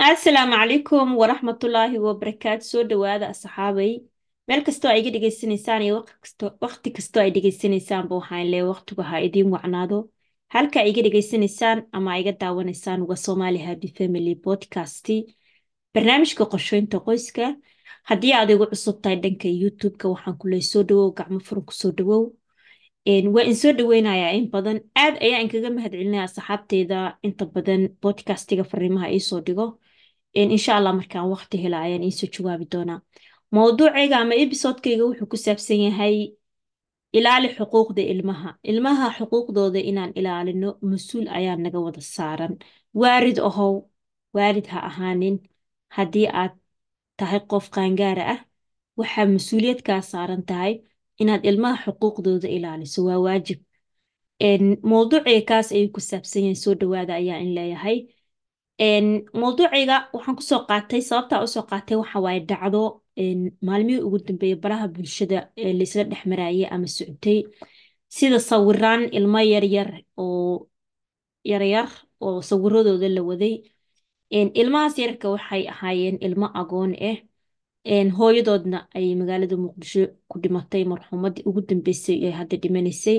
asalaamu calaykum waraxmatullaahi wabarakaatu soo dhawaada asxaabay meel kastoo ay iga dhegaysanaysaan iyo waqti kasto waqti kastoo ay dhegaysanaysaanba waxaan leeyahay waqtigu ha idiin wacnaado halka ay iga dhegaysanaysaan ama ay iga daawanaysaan waa Somali Happy Family Podcast barnaamijka qorsheynta qoyska haddii aad igu cusub tahay dhanka YouTube-ka waxaan ku leeyahay soo dhawow gacmo furan ku soo dhawow waa in soo dhaweynayaa in badan aad ayaa inkaga mahadcelinaya asxaabteyda inta badan podcastiga fariimaha iisoo dhigo insha allah markaan waqti hela ayaan iisoo jawaabi doonaa mowduucayga ama episodekayga wuxuu ku saabsan yahay ilaali xuquuqda ilmaha ilmaha xuquuqdooda inaan ilaalino mas-uul ayaa naga wada saaran waarid ahow waarid ha ahaanin haddii aad tahay qof qaangaara ah waxaa mas-uuliyad kaa saaran tahay inaad ilmaha xuquuqdooda ilaaliso waa waajib mowduucayga kaas ayuu ku saabsan yahay soo dhawaada ayaa in leeyahay mowduucayga waxaan kusoo qaatay sababtaa usoo qaatay waxa waaye dhacdo maalmihii ugu dambeeyay baraha bulshada ee laisla dhex maraayay ama socotay sida sawiraan ilmo yaryar oo yaryar oo sawiradooda la waday ilmahaas yararka waxay ahaayeen ilmo agoon ah hooyadoodna ay magaalada muqdisho ku dhimatay marxuumadii ugu dambeysay ee hadda dhimanaysay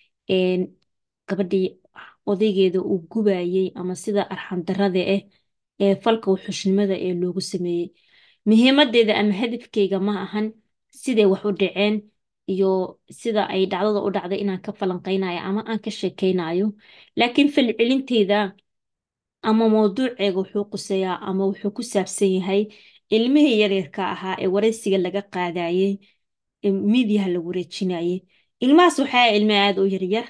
gabadhii odaygeeda uu gubayey ama sida arxandarada ah ee falka wuxushnimada ee loogu sameeyey muhiimadeeda ama hadafkeyga ma ahan siday wax u dhaceen iyo sida ay dhacdada u dhacday inaan ka falanqeynayo ama aan ka sheekeynayo laakiin falcelinteyda ama mowduuceega wuxuu quseeyaa ama wuxuu ku saabsan yahay ilmihii yaryarka ahaa ee wareysiga laga qaadayey midiyaha la wareejinayey ilmahaas waxaa ilmo aada u yaryar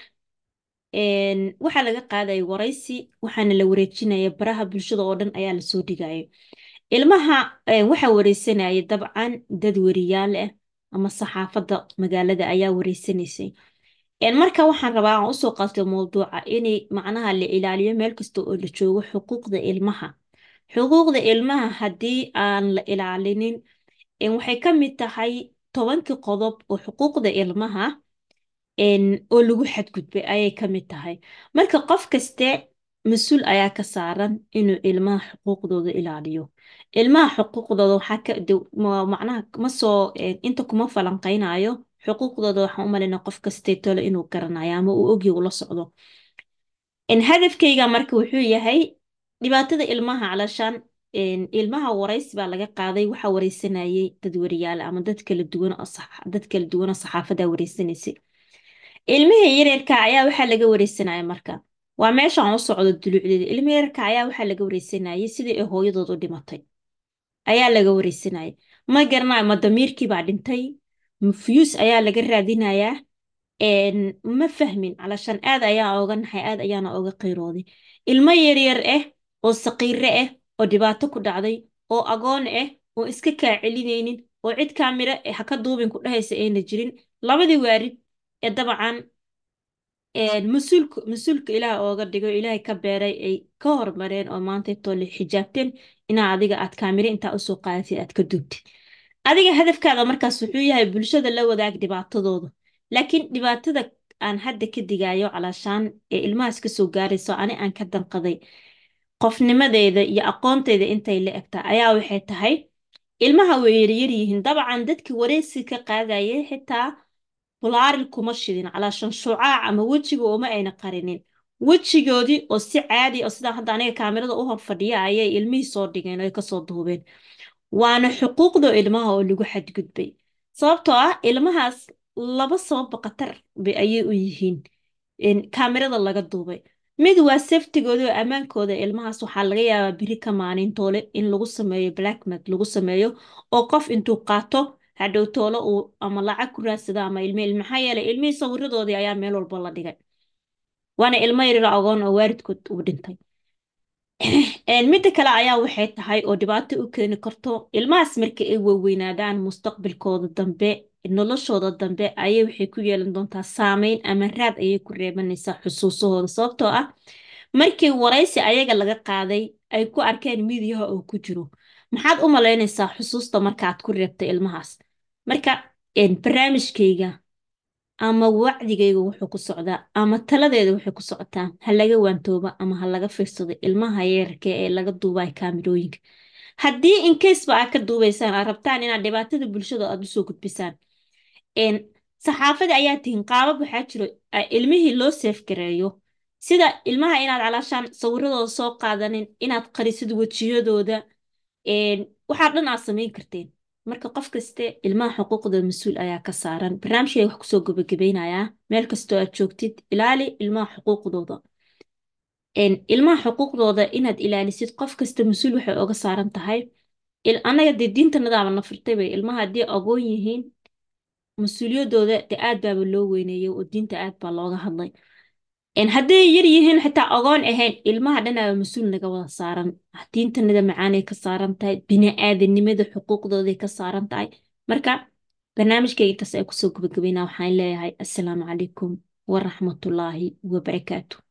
waxaa laga qaadaya waraysi waxaana la wareejinaya baraha bulshada oo dhan ayaa lasoo dhigaya ilmaha waxaa wareysanaya dabcan dad weriyaal ah ama saxaafadda magaalada ayaa wareysanaysay marka waxaan rabaa aan usoo qaato mowduuca inay macnaha la ilaaliyo meel kasta oo la joogo xuquuqda ilmaha xuquuqda ilmaha haddii aan la ilaalinin waxay ka mid tahay tobankii qodob oo xuquuqda ilmaha oo lagu xadgudbay ayay ka mid tahay marka qof kaste mas-uul ayaa ka saaran inuu ilmaha xuquuqdooda ilaaliyo ilmaha xuquuqdooda waxaa ka macnaha ma soo inta kuma falanqeynayo xuquuqdooda waxaan u malaynaa qof kastee tole inuu garanayo ama uu ogyi ula socdo hadafkayga marka wuxuu yahay dhibaatada ilmaha calashaan ilmaha waraysi baa laga qaaday waxaa wareysanayay dad weriyaal ama dad kala duwan dad kala duwan oo saxaafadda wareysanaysay ilmihii yaryarka ayaa waxaa laga wareysanaya marka waa meesha aan u socdo dulucdeeda ilmihii yaryarka ayaa waxaa laga wareysanayay sidii ay hooyadood u dhimatay ayaa laga wareysanayay ma garanayo ma damiirkii baa dhintay mafyuus ayaa laga raadinayaa ma fahmin calashaan aad ayaa oga naxay aad ayaana oga qiirooday ilmo yaryar ah oo saqiire ah oo dhibaato ku dhacday oo agoon ah oo iska kaa celinaynin oo cid kaamiro ha ka duubin ku dhahaysa ayna jirin labadii waarid ee dabcan mas-uulka mas-uulka ilaah ooga dhigo ilaahay ka beeray ay ka hormareen oo maanta toole xijaabteen inaa adiga aad kaamiro intaa usoo qaadatid aad ka duubtid adiga hadafkaada markaas wuxuu yahay bulshada la wadaag dhibaatadooda laakiin dhibaatada aan hadda ka digayo calaashaan ee ilmahaas kasoo gaarayso ani aan ka danqaday qofnimadeeda iyo aqoonteyda intay la egtaa ayaa waxay tahay ilmaha way yaryar yihiin dabcan dadkii wareysi ka qaadayay xitaa bulaaril kuma shidin calaashan shucaac ama wejiga uma ayna qarinin wejigoodii oo si caadi oo sidaa hadda aniga kaamirada u hor fadhiya ayay ilmihii soo dhigeen oy kasoo duubeen waana xuquuqda ilmaha oo lagu xadgudbay sababtoo ah ilmahaas laba sababba khatar bay ayay u yihiin kaamirada laga duubay mid waa saftigooda oo ammaankooda ilmahaas waxaa laga yaabaa biri ka maalin toole in lagu sameeyo blackmat lagu sameeyo oo qof intuu qaato hadhow toole uu ama lacag ku raadsada ama ilmo il maxaa yeelay ilmihii sawiradoodii ayaa meel walba la dhigay waana ilmo yaryar agoon oo waalidkood uu dhintay midda kale ayaa waxay tahay oo dhibaato u keeni karto ilmahaas marka ay waaweynaadaan mustaqbalkooda dambe noloshooda dambe ayay waxay ku yeelan doontaa saameyn ama raad ayay ku reebanaysaa xusuusahooda sababtoo ah markii waraysi ayaga laga qaaday ay ku arkeen midiyaha oo ku jiro maxaad u malaynaysaa xusuusta markaaad ku reebtay ilmahaas marka barnaamijkayga ama wacdigayga wuxuu ku socdaa ama taladeeda waxay ku socotaa ha laga waantooba ama ha laga fiirsado ilmaha yeerarka ee laga duubayo kaamirooyinka haddii incaseba aad ka duubaysaan aad rabtaan inaad dhibaatada bulshada aad usoo gudbisaan saxaafada ayaa tihiin qaabab waxaa jiro ilmihii loo seefgareeyo sida ilmaha inaad calaashaan sawiradooda soo qaadanin inaad qarisid wejiyadooda waxaa dhan aad samayn karteen marka qof kaste ilmaha xuquuqdooda mas-uul ayaa ka saaran barnaamijkay wax kusoo gabagabeynayaa meel kastoo aad joogtid ilaali ilmaha xuquuqdooda ilmaha xuquuqdooda inaad ilaalisid qof kasta mas-uul waxay oga saaran tahay annaga dee diinta nadaaba na furtay bay ilmaha haddii agoon yihiin mas-uuliyadooda de aad baaba loo weyneeyey oo diinta aad baa looga hadlay hadday yar yihiin xitaa agoon ahayn ilmaha dhanaaba mas-uul naga wada saaran diintanada macaanay ka saaran tahay bini-aadanimada xuquuqdooday ka saaran tahay marka barnaamijkayga intaas ay kusoo gabagabeynaa waxaan leeyahay assalaamu calaykum waraxmatullaahi wabarakaatu